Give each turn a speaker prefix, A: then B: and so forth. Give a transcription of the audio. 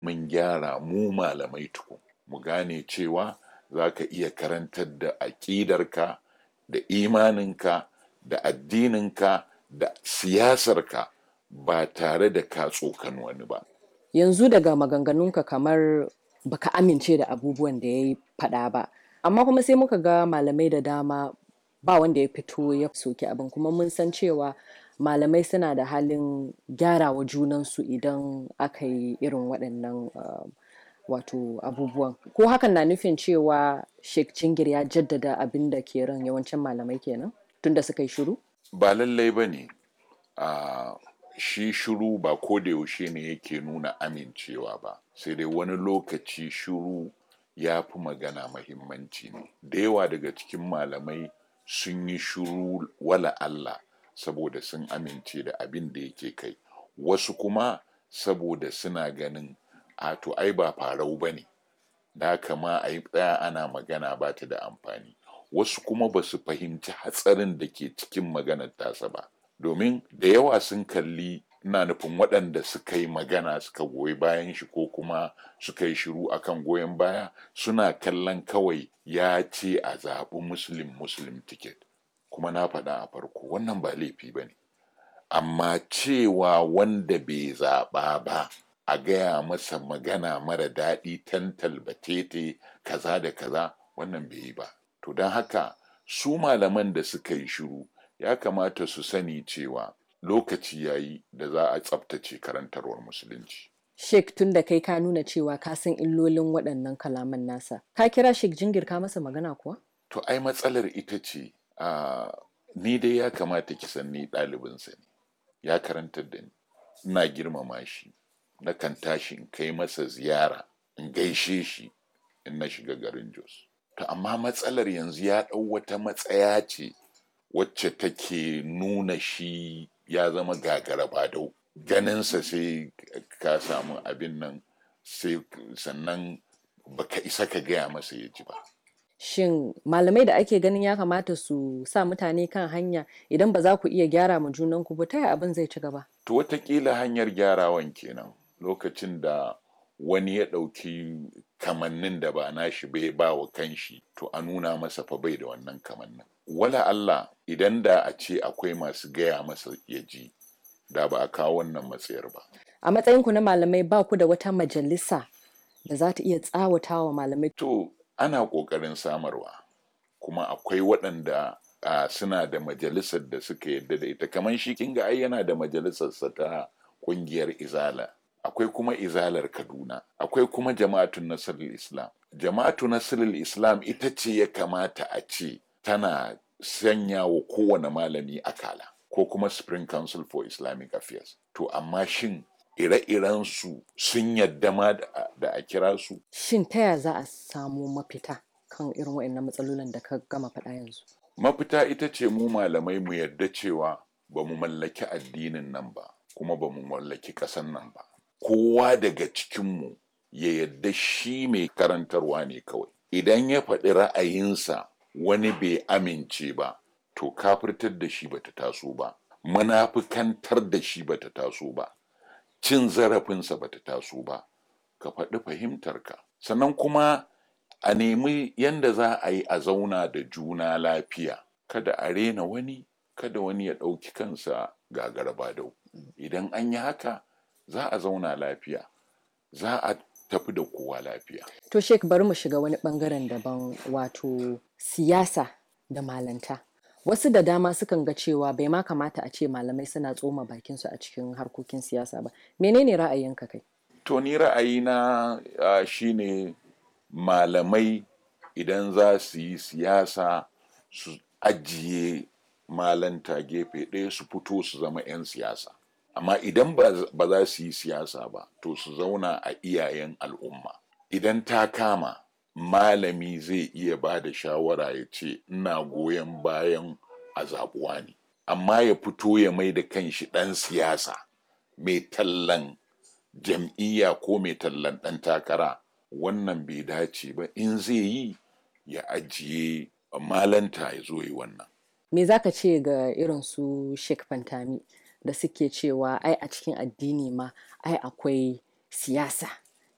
A: mun gyara mu malamai tukun mu gane cewa za ka iya karantar da aƙidarka da imaninka da addininka da siyasarka ba tare da ka tsokan wani ba
B: yanzu daga maganganunka kamar baka amince da abubuwan da ya yi faɗa ba amma kuma sai muka ga malamai da dama ba wanda ya fito ya soki abin kuma mun san cewa malamai suna da halin gyarawa junansu idan aka yi irin waɗannan uh, wato abubuwan ko hakan na nufin cewa sheikh jingir ya jaddada abin da ke ran yawancin malamai kenan tunda suka yi shiru
A: ba lallai ba ne uh, shi shiru ba ko da yaushe ne yake nuna amincewa ba sai dai wani lokaci shiru ya fi magana mahimmanci ne da yawa daga cikin malamai sun yi shiru wala Allah saboda sun amince da abin da yake kai wasu kuma saboda suna ganin a to ai ba farau ba ne da kama a yi tsaya ana magana ba ta da amfani wasu kuma ba su fahimci hatsarin da ke cikin maganar tasa ba domin da yawa sun kalli ina nufin waɗanda suka yi magana suka goyi bayan shi ko kuma suka yi shiru akan goyon baya suna kallon kawai ya ce a zaɓi muslim muslim ticket kuma na faɗa a farko wannan ba laifi ba ne amma cewa wanda bai zaɓa ba a gaya masa magana mara daɗi tantal batete kaza da kaza wannan bai yi ba to don haka su malaman da suka yi shiru ya kamata su sani cewa lokaci ya yi da za a tsabtace karantarwar musulunci.
B: Sheikh tun da kai ka nuna cewa ka san illolin waɗannan kalaman nasa. Ka kira Sheikh Jingir ka masa magana kuwa?
A: To ai matsalar ita ce ni dai ya kamata ki san ni ɗalibinsa ne. Ya karantar da ni. Ina girmama shi. Na kan tashi in kai masa ziyara in gaishe shi in na shiga garin Jos. To amma matsalar yanzu ya ɗau wata matsaya ce wacce take nuna shi ya zama gagara badau ganinsa sai ka samu abin nan sai sannan baka isa ka gaya masa ya ji ba
B: shin malamai da ake ganin ya kamata su sa mutane kan hanya idan ba za ku iya gyara ma junanku ba ta abin zai ci gaba
A: to watakila hanyar gyarawan kenan lokacin da wani ya ɗauki kamannin da ba nashi bai ba wa kanshi to a nuna masa fa bai da wannan kamannin wala Allah idan da a ce akwai masu gaya masa ya ji da ba a kawo wannan matsayar ba.
B: A matsayinku na malamai ba ku da wata majalisa da za ta iya tsawata wa malamai?
A: To, ana ƙoƙarin samarwa, kuma akwai waɗanda uh, suna da majalisar da suka yadda da ita, kamar shi kinga ai yana da majalisarsa ta ƙungiyar Izala. Akwai kuma Izalar Kaduna, akwai kuma Jama'atun Nasirul Islam. Jama'atu Nasirul Islam ita ce ya kamata a ce tana sanya wa kowane malami akala ko kuma spring council for islamic affairs to amma shin ire-iren su sun yadda ma da a kira su
B: shin ta ya za a samu mafita kan irin waɗannan matsalolin da ka gama faɗa yanzu
A: mafita ita ce mu malamai mu yarda cewa ba mu mallaki addinin nan ba kuma ba mu mallaki ƙasan nan ba kowa daga cikinmu ya yarda shi mai karantarwa ne kawai idan ya faɗi ra'ayinsa wani bai amince ba to kafirtar da shi bata taso ba munafikantar da shi bata taso ba cin zarafinsa bata taso ba ka faɗi fahimtarka sannan kuma a nemi yanda za a yi a zauna da juna lafiya kada a rena wani kada wani ya ɗauki kansa gagaraba dau idan an yi haka za a zauna lafiya za a tafi da kowa lafiya.
B: To Sheik bari mu shiga wani bangaren daban wato siyasa da malanta. Wasu da dama sukan ga cewa bai ma kamata a ce malamai suna tsoma bakinsu a cikin harkokin siyasa ba. Menene ra'ayinka kai?
A: To ni ra'ayina uh, shine malamai idan za su yi siyasa su ajiye malanta gefe ɗaya su fito su zama 'yan siyasa. amma idan ba za su yi siyasa ba to su zauna a iyayen al'umma idan ta kama malami zai iya ba da shawara ya ce ina goyon bayan a zaɓuwa ne amma ya fito ya mai da kanshi ɗan siyasa mai tallan jam'iyya ko mai tallan ɗan takara wannan bai dace ba in zai yi ya ajiye malanta ya zo yi wannan
B: me za ka ce ga irin su Sheikh Fantami da suke cewa ai a cikin addini ma ai akwai siyasa